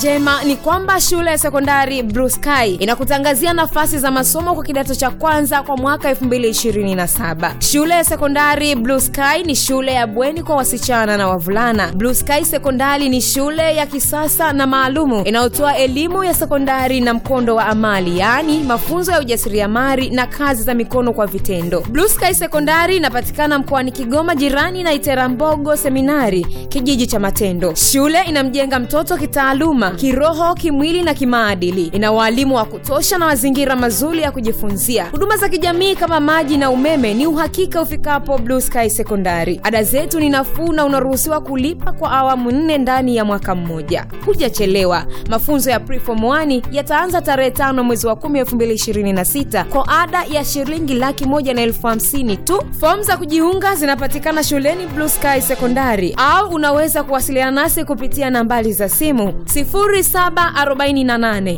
njema ni kwamba shule ya sekondari Blue Sky inakutangazia nafasi za masomo kwa kidato cha kwanza kwa mwaka 2027. Shule ya sekondari Blue Sky ni shule ya bweni kwa wasichana na wavulana. Blue Sky Sekondari ni shule ya kisasa na maalumu inayotoa elimu ya sekondari na mkondo wa amali, yaani mafunzo ya ujasiriamali na kazi za mikono kwa vitendo. Blue Sky Sekondari inapatikana mkoani Kigoma, jirani na Iterambogo Seminari, kijiji cha Matendo. Shule inamjenga mtoto kitaaluma, kiroho, kimwili na kimaadili. Ina waalimu wa kutosha na mazingira mazuri ya kujifunzia. Huduma za kijamii kama maji na umeme ni uhakika ufikapo Blue Sky Sekondari. Ada zetu ni nafuu na unaruhusiwa kulipa kwa awamu nne ndani ya mwaka mmoja. Hujachelewa. Mafunzo ya Preform 1 yataanza tarehe tano mwezi wa 10 2026 kwa ada ya shilingi laki moja na elfu hamsini tu. Fomu za kujiunga zinapatikana shuleni Blue Sky Sekondari au unaweza kuwasiliana nasi kupitia nambari za simu 0748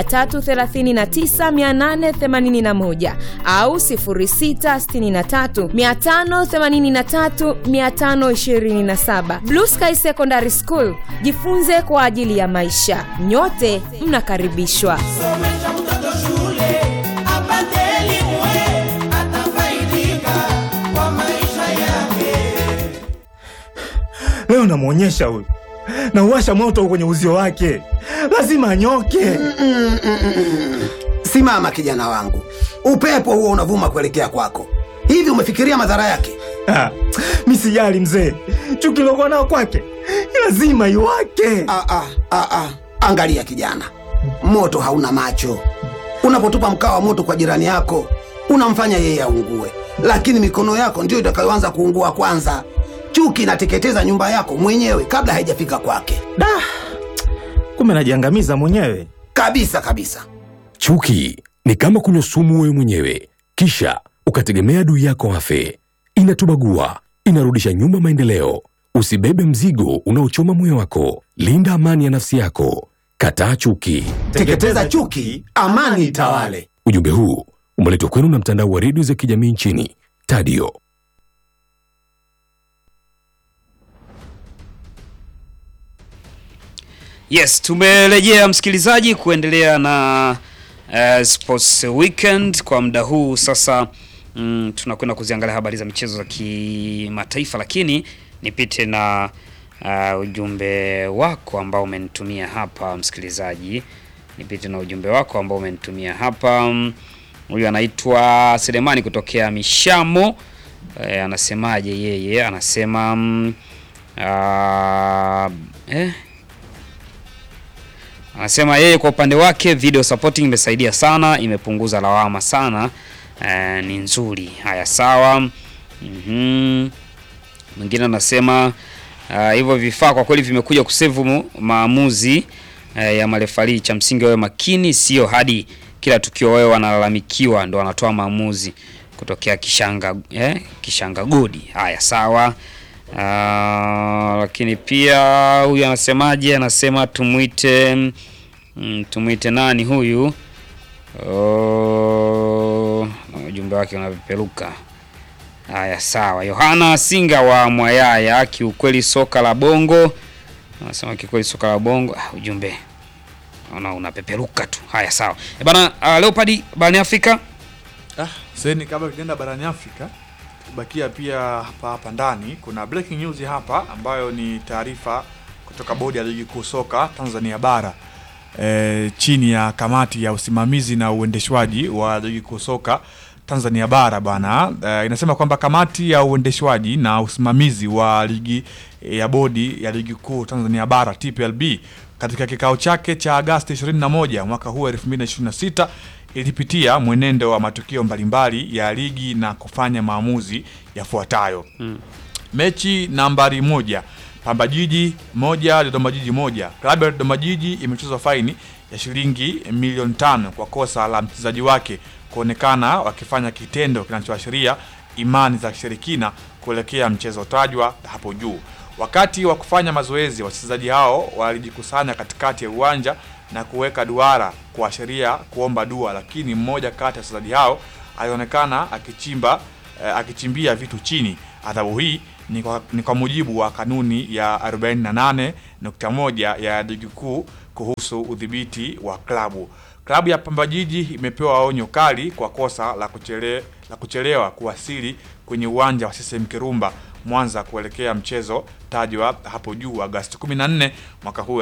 339 881 au 0663 583 527. Blue Sky Secondary School, jifunze kwa ajili ya maisha. Nyote mnakaribishwa. Somesha mtoto shule apate elimu, eh, atafaidika kwa maisha yake. leo namwonyesha huyu nauwasha moto kwenye uzio wake lazima anyoke Simama kijana wangu, upepo huo unavuma kuelekea kwako. Hivi umefikiria madhara yake? Ah, mi sijali mzee chuki lokuwa nao kwake lazima iwake Ah, ah, ah, ah. Angalia kijana, moto hauna macho. Unapotupa mkaa wa moto kwa jirani yako, unamfanya yeye aungue, lakini mikono yako ndiyo itakayoanza kuungua kwanza. Chuki inateketeza nyumba yako mwenyewe kabla haijafika kwake, da kumbe najiangamiza mwenyewe kabisa kabisa. Chuki ni kama kunywa sumu wewe mwenyewe, kisha ukategemea adui yako afe. Inatubagua, inarudisha nyuma maendeleo. Usibebe mzigo unaochoma moyo wako. Linda amani ya nafsi yako. Kataa chuki. Teketeza chuki, amani itawale. Ujumbe huu umeletwa kwenu na mtandao wa redio za kijamii nchini Tadio. Yes, tumerejea msikilizaji kuendelea na uh, Sports Weekend kwa muda huu sasa. Mm, tunakwenda kuziangalia habari za michezo za kimataifa, lakini nipite na uh, ujumbe wako ambao umenitumia hapa msikilizaji, nipite na ujumbe wako ambao umenitumia hapa. Mm, Huyu anaitwa Selemani kutokea Mishamo. Eh, anasemaje yeye? Anasema mm, ah, eh, Anasema yeye kwa upande wake video supporting imesaidia sana, imepunguza lawama sana. Eh, ni nzuri. Haya, sawa. Mhm. Mwingine anasema ah, hivyo vifaa kwa kweli vimekuja kusevu mu- maamuzi eh, ya marefali. Cha msingi wawe makini, sio hadi kila tukio wao wanalalamikiwa ndo wanatoa maamuzi kutokea Kishanga eh, Kishanga Godi. Haya, sawa. Ah, lakini pia huyu anasemaje? Anasema tumwite mm, tumwite nani huyu? Oh, ujumbe wake unapeperuka. Haya, sawa. Yohana Singa wa Mwayaya, kiukweli soka la bongo, anasema kiukweli soka la bongo. Ah, ujumbe naona unapeperuka tu. Haya, sawa. E bana, uh, Leopard barani Afrika Ah, seni kabla tujaenda barani Afrika tubakia pia hapa hapa ndani kuna breaking news hapa ambayo ni taarifa kutoka bodi ya ligi kuu soka Tanzania bara e, chini ya kamati ya usimamizi na uendeshwaji wa ligi kuu soka Tanzania bara bana e, inasema kwamba kamati ya uendeshwaji na usimamizi wa ligi e, ya bodi ya ligi kuu Tanzania bara TPLB katika kikao chake cha Agasti 21 mwaka huu 2026 ilipitia mwenendo wa matukio mbalimbali ya ligi na kufanya maamuzi yafuatayo. Mechi nambari moja Pamba Jiji moja Dodoma Jiji moja. Klabu ya Dodoma Jiji imechezwa faini ya shilingi milioni tano kwa kosa la mchezaji wake kuonekana wakifanya kitendo kinachoashiria imani za kishirikina kuelekea mchezo tajwa hapo juu. Wakati wa kufanya mazoezi, wachezaji hao walijikusanya katikati ya uwanja na kuweka duara kuashiria kuomba dua, lakini mmoja kati ya wachezaji hao alionekana akichimba eh, akichimbia vitu chini. Adhabu hii ni kwa, ni kwa mujibu wa kanuni ya 48.1 ya ligi kuu kuhusu udhibiti wa klabu. Klabu ya Pamba Jiji imepewa onyo kali kwa kosa la, kuchele, la kuchelewa kuwasili kwenye uwanja wa CCM Kirumba Mwanza kuelekea mchezo tajwa hapo juu Agosti 14 mwaka huu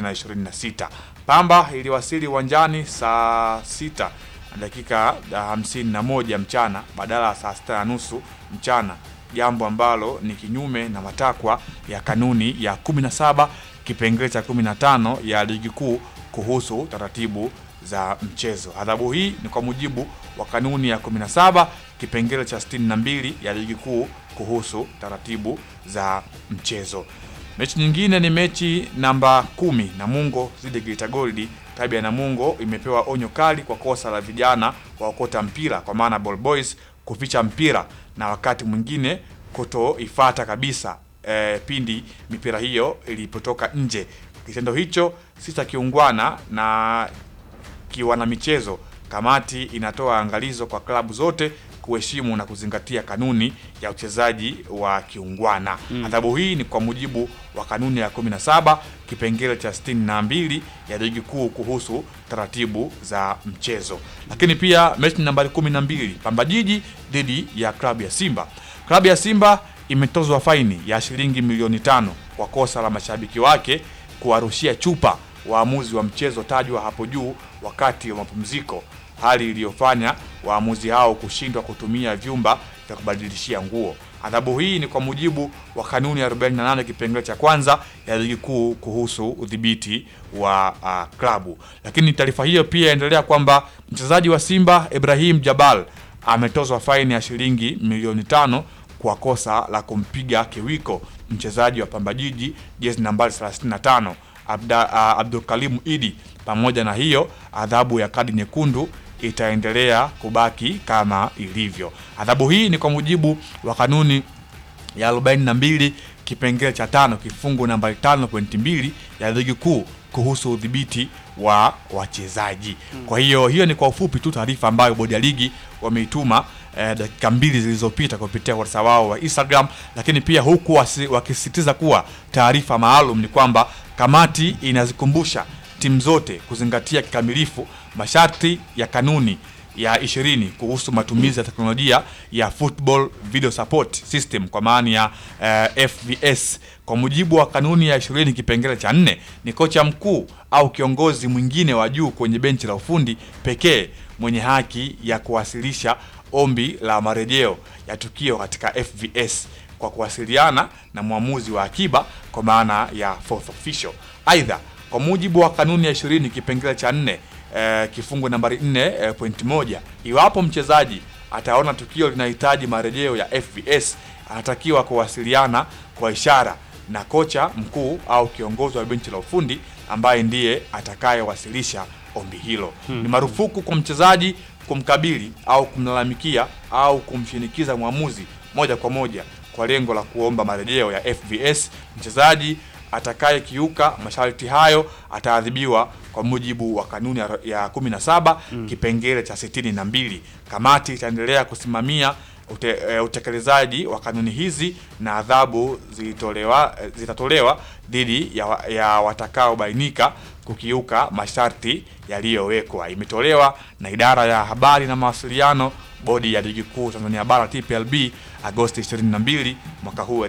2026. Pamba iliwasili uwanjani saa sita na dakika hamsini na moja mchana badala ya saa sita na nusu mchana, jambo ambalo ni kinyume na matakwa ya kanuni ya 17 kipengele cha 15 ya ligi kuu kuhusu taratibu za mchezo. Adhabu hii ni kwa mujibu wa kanuni ya 17 kipengele cha 62 ya ligi kuu kuhusu taratibu za mchezo. Mechi nyingine ni mechi namba kumi Namungo dhidi ya Geita Gold. Klabu ya Namungo imepewa onyo kali kwa kosa la vijana waokota mpira kwa maana ball boys kuficha mpira na wakati mwingine kutoifata kabisa e, pindi mipira hiyo ilipotoka nje. Kitendo hicho si cha kiungwana na kiwana michezo. Kamati inatoa angalizo kwa klabu zote kuheshimu na kuzingatia kanuni ya uchezaji wa kiungwana. Adhabu hii ni kwa mujibu wa kanuni ya 17 kipengele cha 62 ya ligi kuu kuhusu taratibu za mchezo. Lakini pia mechi nambari 12 Pamba Jiji dhidi ya klabu ya Simba. Klabu ya Simba imetozwa faini ya shilingi milioni tano kwa kosa la mashabiki wake kuwarushia chupa waamuzi wa mchezo tajwa hapo juu wakati wa mapumziko, hali iliyofanya waamuzi hao kushindwa kutumia vyumba vya kubadilishia nguo. Adhabu hii ni kwa mujibu wa kanuni ya 48 kipengele cha kwanza ya ligi kuu kuhusu udhibiti wa uh, klabu. Lakini taarifa hiyo pia inaendelea kwamba mchezaji wa Simba Ibrahim Jabal ametozwa faini ya shilingi milioni tano kwa kosa la kumpiga kiwiko mchezaji wa Pamba Jiji jezi nambari 35 Abda, uh, Abdul Kalim Idi. Pamoja na hiyo, adhabu ya kadi nyekundu itaendelea kubaki kama ilivyo. Adhabu hii ni kwa mujibu wa kanuni ya 42 kipengele cha tano kifungu nambari 5.2 ya ligi kuu kuhusu udhibiti wa wachezaji. Kwa hiyo hiyo ni kwa ufupi tu taarifa ambayo bodi ya ligi wameituma eh, dakika mbili zilizopita kupitia ukurasa wao wa Instagram, lakini pia huku wasi- wakisisitiza kuwa taarifa maalum ni kwamba kamati inazikumbusha timu zote kuzingatia kikamilifu masharti ya kanuni ya 20 kuhusu matumizi ya teknolojia ya Football Video Support System kwa maana ya eh, FVS. Kwa mujibu wa kanuni ya 20 kipengele cha nne, ni kocha mkuu au kiongozi mwingine wa juu kwenye benchi la ufundi pekee mwenye haki ya kuwasilisha ombi la marejeo ya tukio katika FVS kwa kuwasiliana na mwamuzi wa akiba kwa maana ya fourth official. Aidha, kwa mujibu wa kanuni ya 20 kipengele cha nne eh, kifungu nambari 4 eh, point moja, iwapo mchezaji ataona tukio linahitaji marejeo ya FVS anatakiwa kuwasiliana kwa ishara na kocha mkuu au kiongozi wa benchi la ufundi ambaye ndiye atakayewasilisha ombi hilo. Ni marufuku kwa mchezaji kumkabili au kumlalamikia au kumshinikiza mwamuzi moja kwa moja kwa lengo la kuomba marejeo ya FVS. Mchezaji atakayekiuka masharti hayo ataadhibiwa kwa mujibu wa kanuni ya- ya 17 kipengele cha 62. Kamati itaendelea kusimamia ute, e, utekelezaji wa kanuni hizi na adhabu zilitolewa e, zitatolewa dhidi ya, wa- ya watakaobainika kukiuka masharti yaliyowekwa. Imetolewa na idara ya habari na mawasiliano, bodi ya ligi kuu Tanzania bara TPLB, Agosti 22 mwaka huu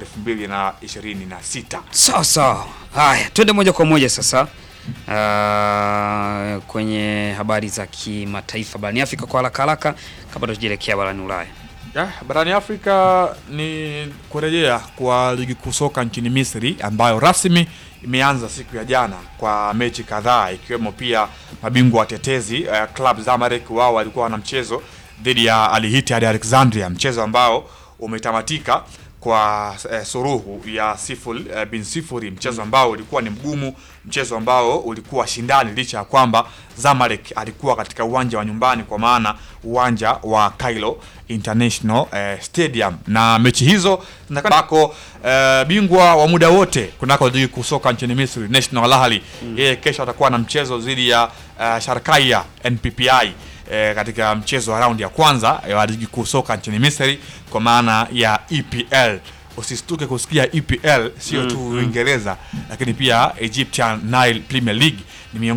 2026. Sawa sawa. Haya, twende moja kwa moja sasa uh, kwenye habari za kimataifa barani Afrika kwa haraka haraka kabla tujaelekea barani Ulaya. Ya, barani Afrika ni kurejea kwa ligi kuu soka nchini Misri ambayo rasmi imeanza siku ya jana kwa mechi kadhaa ikiwemo pia mabingwa watetezi uh, Club Zamalek wao walikuwa wana mchezo dhidi ya Al Ittihad Alexandria, mchezo ambao umetamatika kwa eh, suruhu ya sifuri eh, bin sifuri, mchezo ambao ulikuwa ni mgumu, mchezo ambao ulikuwa shindani, licha ya kwamba Zamalek alikuwa katika uwanja wa nyumbani, kwa maana uwanja wa Cairo International eh, Stadium, na mechi hizo zinako eh, bingwa wa muda wote kunako ligi kuu soka nchini Misri National Al Ahly yeye kesho atakuwa na mchezo dhidi ya eh, Sharkaya NPPI e, katika mchezo wa raundi ya kwanza wa ligi kuu soka nchini Misri kwa maana ya EPL. usistuke kusikia EPL sio tu Uingereza, lakini pia Egyptian Nile Premier League ni miongoni